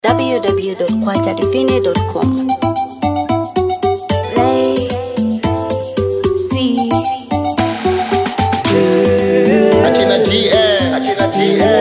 www.kwachadivine.com. Play, see, Achina GA. Achina GA.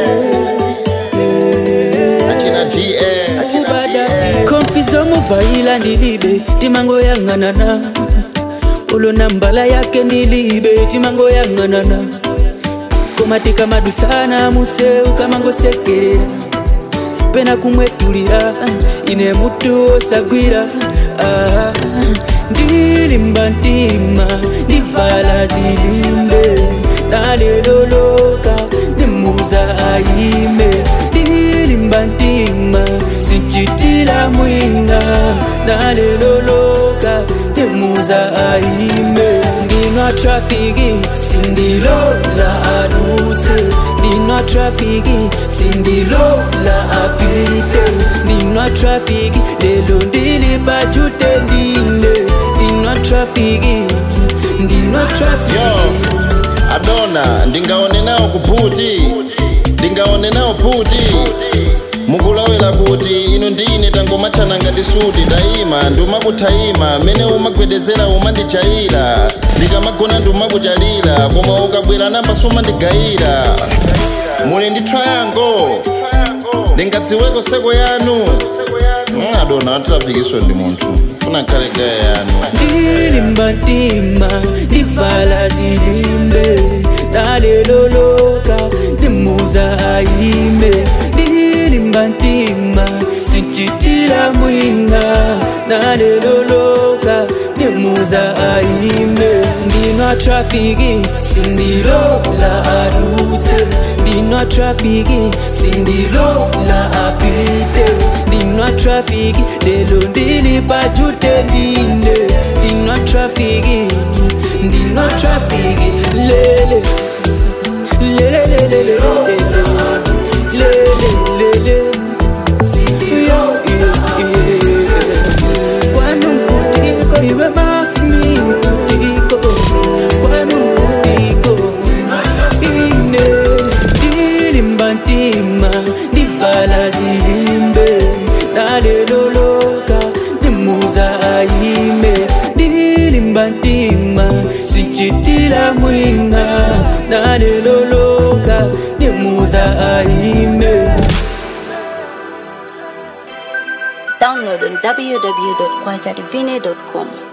Achina GA. ubada konfizo muvaila ndilibe timango yang'anana ulo nambala yake ndilibe timango yang'anana komatika madutsana museu kamangosekerera pena kumwetulira ine mutu osagwira ah, ndilimba ntima ndivala zilimbe naleloloka ndimuza ayime ndilimba ntima sinchitila mwina naleloloka ndimuza ayime ndinwa trafiki sindilola aduse ndinwa trafiki sindilola apite ndinwa trafiki lelo ndili pachute ndine ndinwa trafiki ndinwa Yo, trafiki Adona, ndingaone nawo kuputi. Ndingaone nawo puti. mukulawira kuti inu ndine tangomatchana ngati suti dayima ndiumakuthaima mene umagwedezera umandichayira ndikamagona ndiumakuchalira koma ukabwera namba sumandigayira muli ndi triangle ndingadziweko seko yanu Mm, adona atrafikiso ndi munthu funa khale gaya yanu ndilimba ntima ndivala zilimbe naleloloka ndimuza ayime ndilimba ntima sinchitila mwina naleloloka ndimuza ayime ndinwa trafiki sindilola adutse ndinwa trafiki sindilola apite ndinwa trafiki lelo ndili pachute ndine ndinwa trafiki ndinwa trafiki lele lelelelele lelelele yo kwanu mkutiko iwe mami mkutiko kwanu mkutiko ine ndilimba ntima ndivala zilimbe naleloloka ndimuza ayime ndilimba ntima sinchitila mwina naleloloka ndimuza ayime download on www.kwachadivine.com.